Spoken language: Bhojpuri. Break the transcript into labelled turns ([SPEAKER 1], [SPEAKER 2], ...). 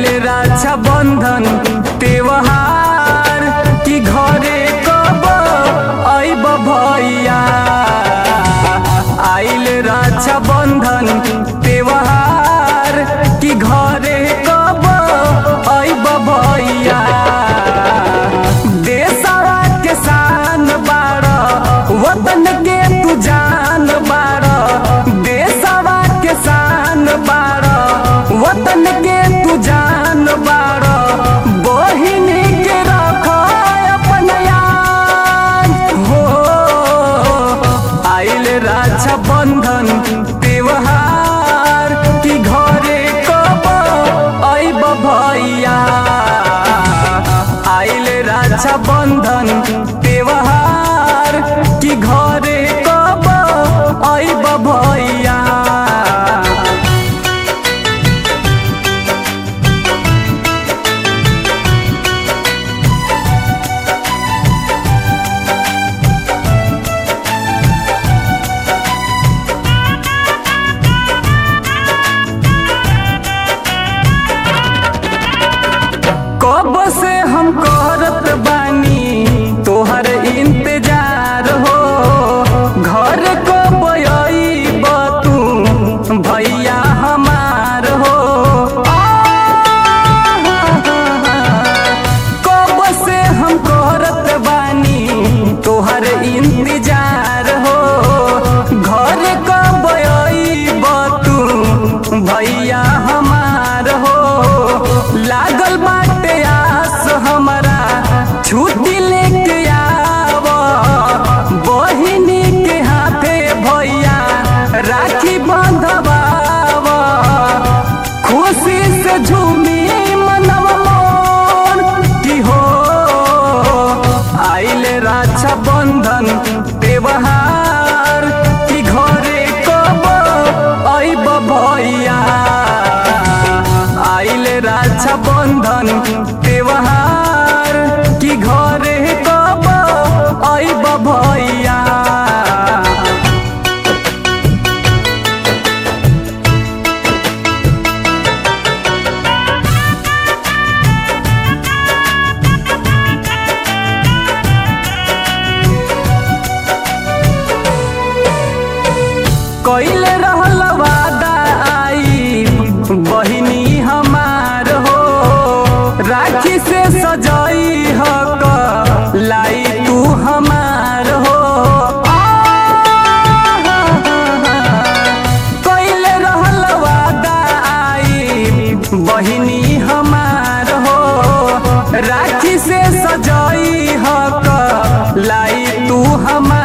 [SPEAKER 1] रक्षा बंधन त्योहार कि घरे कब अइब भैया आइल रक्षा बंधन त्योहार कि घरे कब अइब भैया देशवा के शान बाड़ वतन के तू जान बाड़ देशवा के शान बाड़ वतन के तू जान बाड़ बहिन के रख अपन याद हो आइल रक्षा बंधन त्योहार कि घरे कब अइब भैया आइल रक्षा बंधन त्योहार कि घरे कब अइब भैया कब से हम करत बानी तोहर इंतजार हो घर कब अइब तू भैया हमार हो कब से हम करत बानी तोहर इंतजार हो घर कब अइब तू भैया हमार हो लागल बाटे आस हमारा छुट्टी लेके आव बहिनी के हाथे भैया राखी बंधवाव खुशी से झूमी मनव मोर की हो आइल रक्षा बंधन त्योहार कि घरे कब अइब भैया आइल रक्षा बंधन त्योहार कि घरे कब अइब भैया कैले रहल वादा आई बहिनी हमार हो राखी से सजाई हक लाई तू हमार हो कैले रहल वादा आई बहिनी हमार हो राखी से सजाई हक लाई तू हमार